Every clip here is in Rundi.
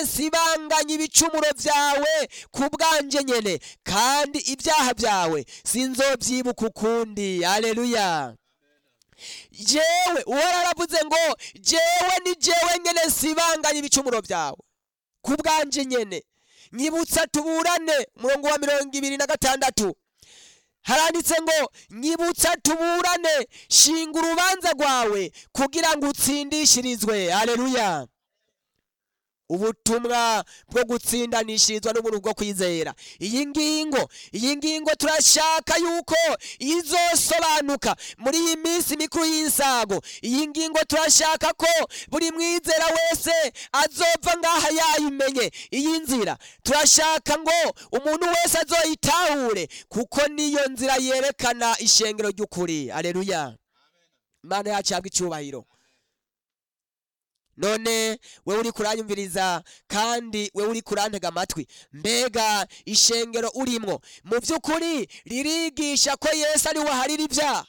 sibanganya ibicumuro byawe ku bwanje nyene kandi ibyaha byawe sinzobyibuka ukundi aleluya jewe uhora aravuze ngo jewe ni jewe nyene sibanganya ibicumuro byawe ku bwanje nyene nyibutsa tuburane umurongo wa mirongo ibiri na gatandatu haranditse ngo nyibutsa tuburane shinga urubanza rwawe kugira ngo utsindishirizwe aleluya ubutumwa bwo gutsindanishirizwa n'ubuntu bwo kwizera iyi ngingo iyi ngingo turashaka yuko izosobanuka muri iyi minsi mikuru y'insago iyi ngingo turashaka ko buri mwizera wese azova ngaha yayimenye iyi nzira turashaka ngo umuntu wese azoyitahure kuko niyo nzira yerekana ishengero ry'ukuri aleluya imana yacu yabwa icyubahiro none wewe uri kuranyumviriza kandi wewe uri kurantega amatwi mbega ishengero urimwo mu by'ukuri ririgisha ko yesu ari we aharira ibyaha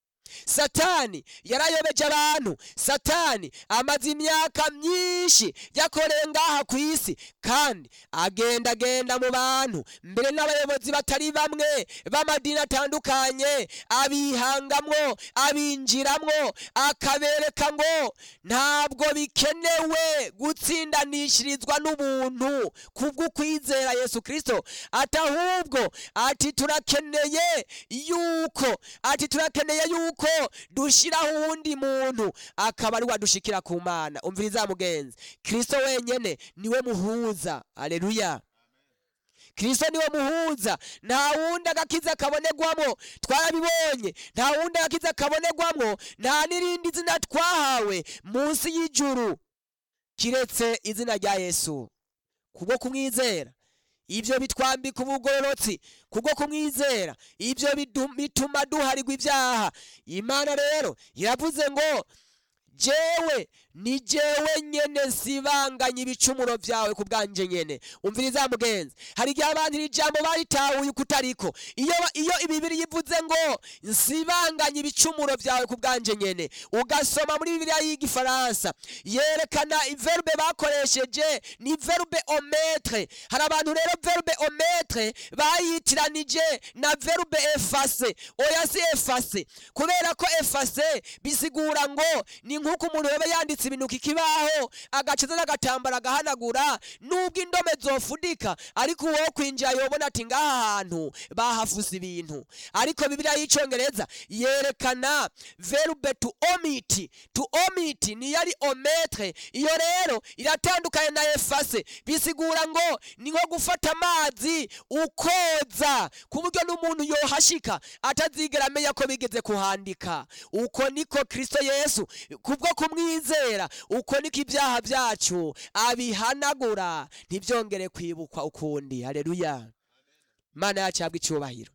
satani yarayobeje abantu satani amaze imyaka myinshi yakoreye ngaha ku isi kandi agendagenda mu bantu mbere n'abayobozi batari bamwe b'amadini atandukanye abihangamwo abinjiramwo akabereka ngo ntabwo bikenewe gutsindanishirizwa n'ubuntu kubw'ukwizera yesu kirisito ati ahubwo ati turakeneye yuko ati turakeneye yuko dushyiraho uwundi muntu akaba ari wadushikira ku mana umviriza mugenzi kirisito wenyine niwe muhuza aleluya kirisito niwe muhuza nta wundi agakiza kabonerwamo twarabibonye nta wundi agakiza kabonerwamo nta n'irindi zina twahawe munsi y'ijuru kiretse izina rya yesu kubwo kumwizera ibyo bitwambika ubugororotsi kubwo kumwizera ibyo bidu- bituma duharirwa ibyaha imana rero iravuze ngo jewe ni jewe nyene nsibanganya ibicumuro vyawe ku bwanje nyene umviriza mugenzi hari igihe abantu iri jambo baritahuye kutariko iyo iyo ibibiri yivuze ngo nsibanganya ibicumuro vyawe ku bwanje nyene ugasoma muri bibiliya y'igifaransa yerekana verbe bakoresheje ni verbe ometre hari abantu rero verbe ometre bayitiranije na verbe efase oya si efase kubera ko efase bisigura ngo ni nk'uko umuntu yoba yanditse ibintu ku kibaho agacaza n'agatambara agahanagura nubwo indome zofudika ariko uwo kwinjira yobona ati ngaha hantu bahafuse ibintu ariko bibiliya y'icongereza yerekana verbe to omit to omit niyo ari ometre iyo rero iratandukanye na efase bisigura ngo ni nko gufata amazi ukoza ku buryo n'umuntu yohashika atazigera amenya ko bigeze kuhandika uko niko kristo yesu kubwo kumwizera uko niko ibyaha byacu abihanagura ntibyongere kwibukwa ukundi haleluya imana yacu yabwa icyubahiro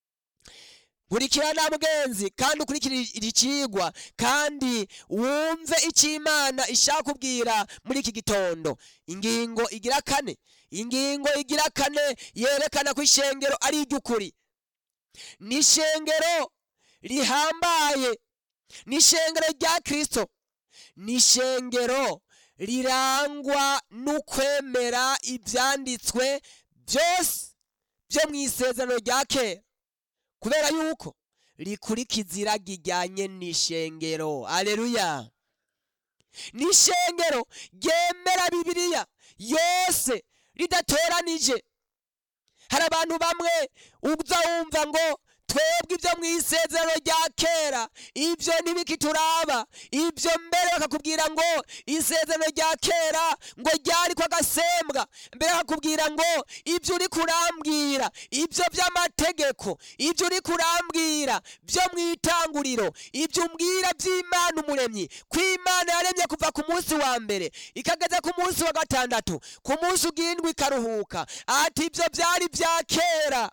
nkurikirana mugenzi kandi ukurikire iri kigwa kandi wumve icyo imana ishaka kubwira muri iki gitondo ingingo igira kane ingingo igira kane yerekana ko ishengero ari iry'ukuri ni ishengero rihambaye ni ishengero rya kirisito ni ishengero rirangwa n'ukwemera ibyanditswe byose byo mu isezerano rya kera kubera yuko rikurikiza iragi rijyanye n'ishengero aleluya ni ishengero ryemera bibiliya yose ridatoranije hari abantu bamwe uza wumva ngo twebwe ibyo mu isezerano rya kera ibyo ntibikituraba ibyo mbere bakakubwira ngo isezerano rya kera ngo ryari ko agasembwa mbere bakakubwira ngo ibyo uri kurambwira ibyo by'amategeko ibyo uri kurambwira byo mu itanguriro ibyo umbwira by'imana umuremyi ko imana yaremye kuva ku munsi wa mbere ikageza ku munsi wa gatandatu ku munsi ugindwi ikaruhuka ati ibyo byari bya kera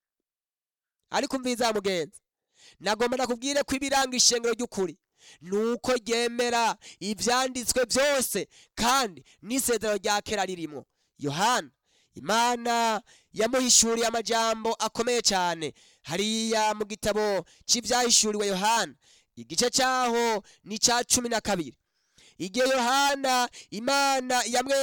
ariko umviza mugenzi nagomba nakubwire ko ibiranga ishengero ry'ukuri ni uko ryemera ibyanditswe byose kandi n'isezerano rya kera ririmo yohana imana yamuhishuriye amajambo akomeye cyane hariya mu gitabo cy'ibyahishuriwe yohana igice cyaho ni icya cumi na kabiri igihe yohana imana yamwe